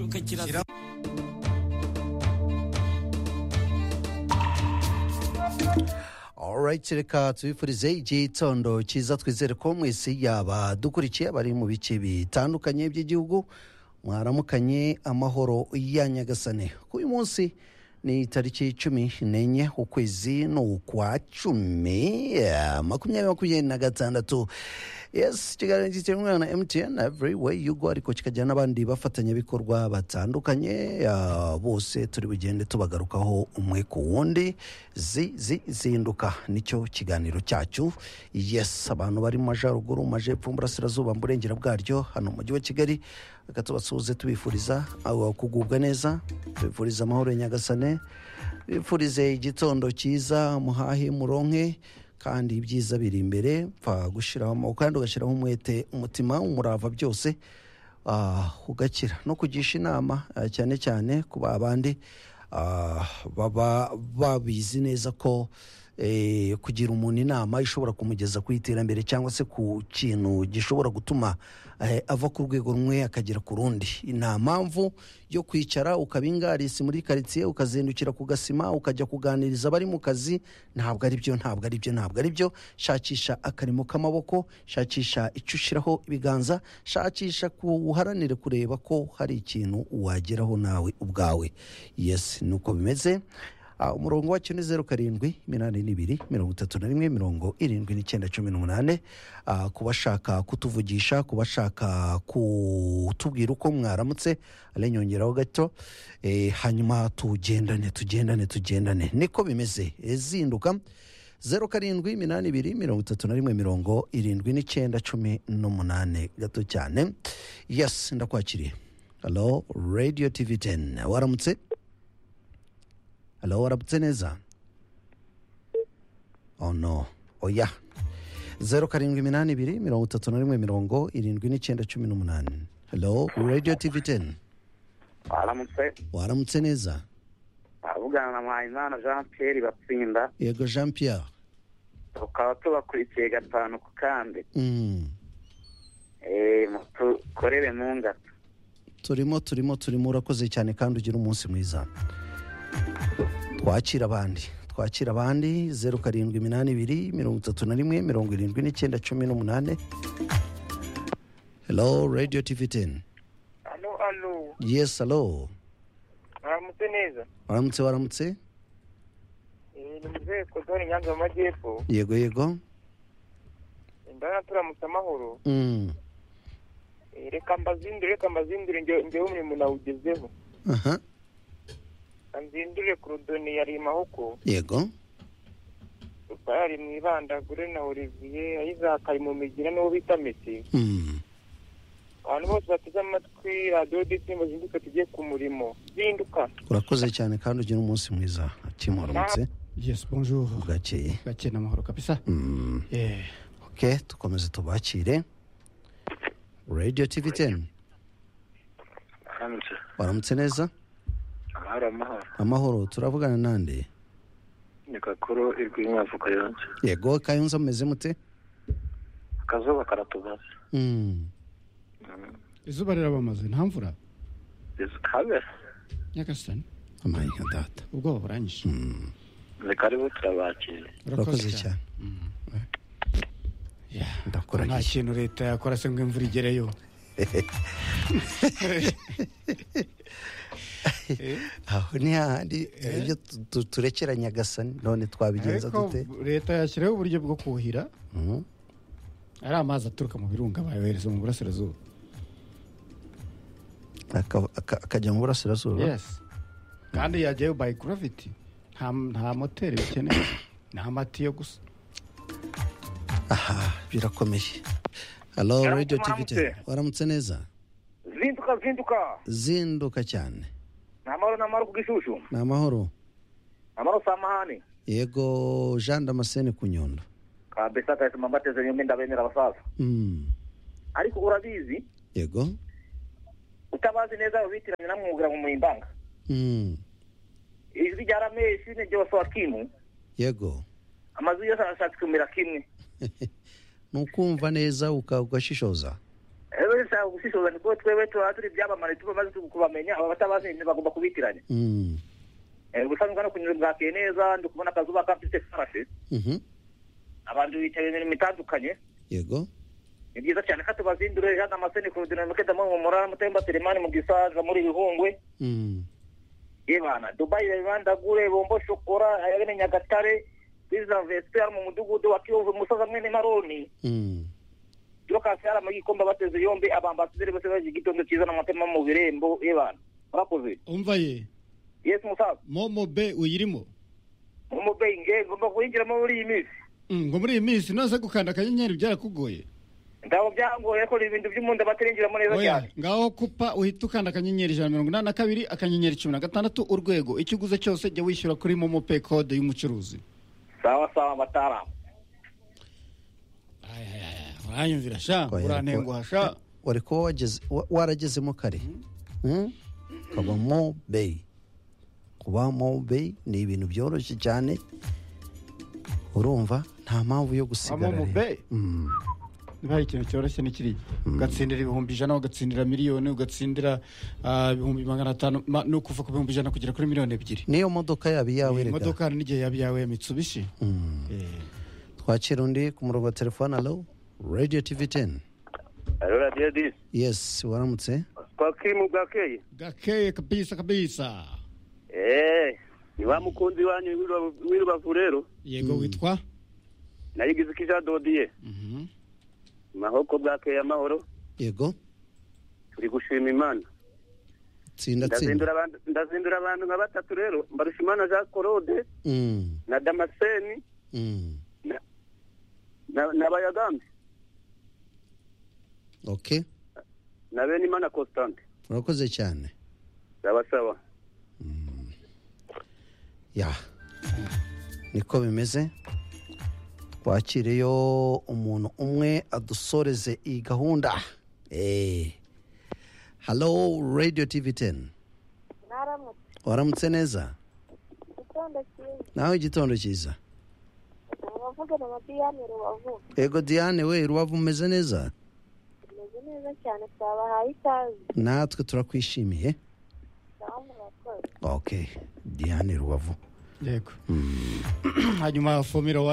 ingaruka kirazira Alright reka tubifurize igitondo cyiza twizere ko mwese yaba dukurikiye abari mu bice bitandukanye by'igihugu mwaramukanye amahoro ya nyagasane uyu munsi ni tariki cumi n'enye ukwezi ni ukwa cumi eh, makumyabiri makumyabiri na gatandatu yes ikiganiro gitera umwana mtn every way you go ariko kikajyana n'abandi bafatanyabikorwa batandukanye ah, bose turi bugende tubagarukaho umwe ku wundi zi zi zinduka nicyo kiganiro cyacu yes abantu bari mu majyaruguru mu majyepfo mu burasirazuba mu burengera bwaryo hano mu mujyi wa kigali reka tubasuhuze tubifuriza abo kugubwa neza tubifuriza amahoro ya nyagasane tubifurize igitondo cyiza muhahe muronke kandi ibyiza biri imbere pfa gushyiraho amaboko kandi ugashyiraho umwete umutima umurava byose ah, ugakira no kugisha inama ah, cyane cyane ku babandi ah, baba babizi neza ko eh, kugira umuntu inama ishobora kumugeza ku iterambere cyangwa se ku kintu gishobora gutuma eh, ava ku rwego rumwe akagera ku rundi nta mpamvu yo kwicara ukaba ingarisi muri karitsiye ukazindukira ku gasima ukajya kuganiriza abari mu kazi ntabwo ari byo ntabwo ari byo ntabwo ari byo shakisha akarimo k'amaboko shakisha icyo ushyiraho ibiganza shakisha ku uharanire kureba ko hari ikintu wageraho nawe ubwawe yesi ni uko bimeze Ah, umurongo wacyo ni zeru karindwi iminani n'ibiri mirongo itatu na rimwe mirongo irindwi n'icyenda cumi n'umunane Ah, ku bashaka kutuvugisha ku bashaka kutubwira uko mwaramutse ale nyongeraho gato Eh, hanyuma tugendane tugendane tugendane niko bimeze Eh, zinduka zeru karindwi iminani ibiri mirongo itatu na rimwe mirongo irindwi n'icyenda cumi n'umunane gato cyane yes ndakwakiriye halo radio tv 10 waramutse halo waramutse neza oh no oya zeru karindwi iminani ibiri mirongo itatu na rimwe mirongo irindwi n'icyenda cumi n'umunani halo radio tv teni baramutse waramutse neza baravugana na mpayimana jean pierre batsinda yego jean pierre tukaba tubakurikiye gatanu ku kandi Mm, Eh, mutukorere mu ngata turimo turimo turimo urakoze cyane kandi ugira umunsi mwiza twakira abandi twakira abandi zeru karindwi iminani ibiri mirongo itatu na rimwe mirongo irindwi n'icyenda cumi n'umunani halo radio tv teni Alo, alo. yes halo Mwaramutse neza. waramutse waramutse Eh, Ni muzehe Kodori Nyanza mu Majyepfo. yego yego Ndabona turamutse amahoro. Mm, Eh, Reka mbazindure, reka mbazindure njye njyewe umurimo nawugezeho. aha Nzindure ku rudoni yari mahoko. yego Rupayari mu ibandagure na Olivier, Isaac ari mu migira n'uwo bita Messi. Mm, Abantu bose bateze amatwi radiyo disimbo zinduka tujye ku murimo. Zinduka. urakoze cyane kandi ugira umunsi mwiza kimuramutse Yes, bonjour. bwakeye Gakeye n'amahoro kabisa. Mm, Eh, ok dukomeze tubakire radio tv teni baramutse waramutse neza amahoro amahoro amahoro turavugana nande ni gakuru irwi mwavuka yonse yego kayunza mumeze mute akazuba karatubaze Mm, izuba rirabamaze nta mvura. habe Nyagasani. amaye nka data Ubwoba buranyishe. Mm, ni karibu turabakira urakoze cyane Yeah. ndakora Nta iki kintu leta yakora se ngo imvura igereyo. aho ni hahandi ibyo tu- tu- turekera nyagasani none twabigenza Ariko dute leta yashyiraho uburyo bwo kuhira Mm, ari amazi aturuka mu birunga bayohereza mu burasirazuba. aka- aka- akajya mu burasirazuba Yes. Kandi yajyayo by gravity. Nta nta moteri bikeneye. Ni amatiyo gusa. aha birakomeye halo Yaramutse, radio tv mwaramutse. teni waramutse neza zinduka zinduka zinduka cyane ni amahoro ni amahoro ku gishushu ni amahoro amahoro si amahane yego jean damascene ku nyondo kabisa kahituma mbateze nyine ndabemera abasaza Mm, ariko urabizi yego utabazi neza witiranya namwugira mu murimbanga Mm, ijwi rya rameshi ni ryose wa kimu yego amazu yose arashatse kumera kimwe ni ukumva neza uka- ugashishoza rero si nta ubushishozi kuko twebwe tuba turi ibyamamare tuba maze kubamenya aba batabazi bagomba kubitiranya Mm. Eh, ubusanzwe no kunyura bwakeye neza ndi kubona akazuba kafite farasi Mhm. abantu bitabira imirimo itandukanye yego ni byiza cyane ko tubazindure hano amaseni ku dinamike damu mu murara mutemba telemani mu gisaza muri bihungwe Mm. yebana dubai bandagure bombo shokora ayabene nyagatare biza vesper mu mudugudu wa kiyovu musaza mwene maroni Mm. turokasara mu gikombe bateze yombi abambasaderi bose baje igitondo cyiza n'amatema mu birembo yebana murakoze umva ye yesu musaza momo be uyirimo umubenge ngomba kuyinjiramo muri iyi minsi Mm, ngo muri iyi minsi nose gukanda akanyenyeri byarakugoye ndabo byangoye ko ibintu by'umuntu batarengiramo neza oya cyane ngaho kupa uhita ukanda akanyenyeri ijana na mirongo inani na kabiri akanyenyeri cumi na gatandatu urwego icyo uguze cyose jya wishyura kuri momo pe kode y'umucuruzi sawa sawa mataaramu Ay, ay, ay, uranyumvira sha Oya, urantenguha sha wari kuba wageze wa- waragezemo kare Mm? ukaba mobeyi kuba mobeyi ni ibintu byoroshye cyane urumva nta mpamvu yo gusigara Momo rero. Bay? Mm. niba hari ikintu cyoroshye ni kiriya ugatsindira ibihumbi ijana ugatsindira miliyoni ugatsindira ah, ibihumbi magana atanu ma- ni ukuva ku bihumbi ijana kugera kuri miliyoni ebyiri niyo modoka yaba iyawe Iyi rega modoka hari n'igihe yaba iyawe ya mitsubishi Mm. Eh, twakira undi ku murongo wa telefone alo radiyo tivi teni alo radiyo disi yesi waramutse twakiri mu bwakeye gakeye kabisa kabisa eee ni wa mukunzi wanyu w'i- w'i rubavu rero yego witwa nayigize ko ija dodiye Mhm. mahoko bwakeye amahoro yego turi gushima imana tsinda ndazindura tsinda abantu ndazindura abantu nka batatu rero mbarushimana jean claude Mm, na damascene mm. na- na- na bayagambi ok na bene imana constante urakoze cyane ndabasaba ya niko bimeze twakireyo umuntu umwe adusoreze iyi gahunda Eh. halo radio tv teni mwaramutse waramutse neza igitondo cyiza nawe igitondo cyiza muvugana na diyane rubavu ego diane we rubavu umeze neza tumeze neza cyane twabahaye ikaze natwe turakwishimiye naho murakoze ok diane rubavu yego hanyuma fomiro wani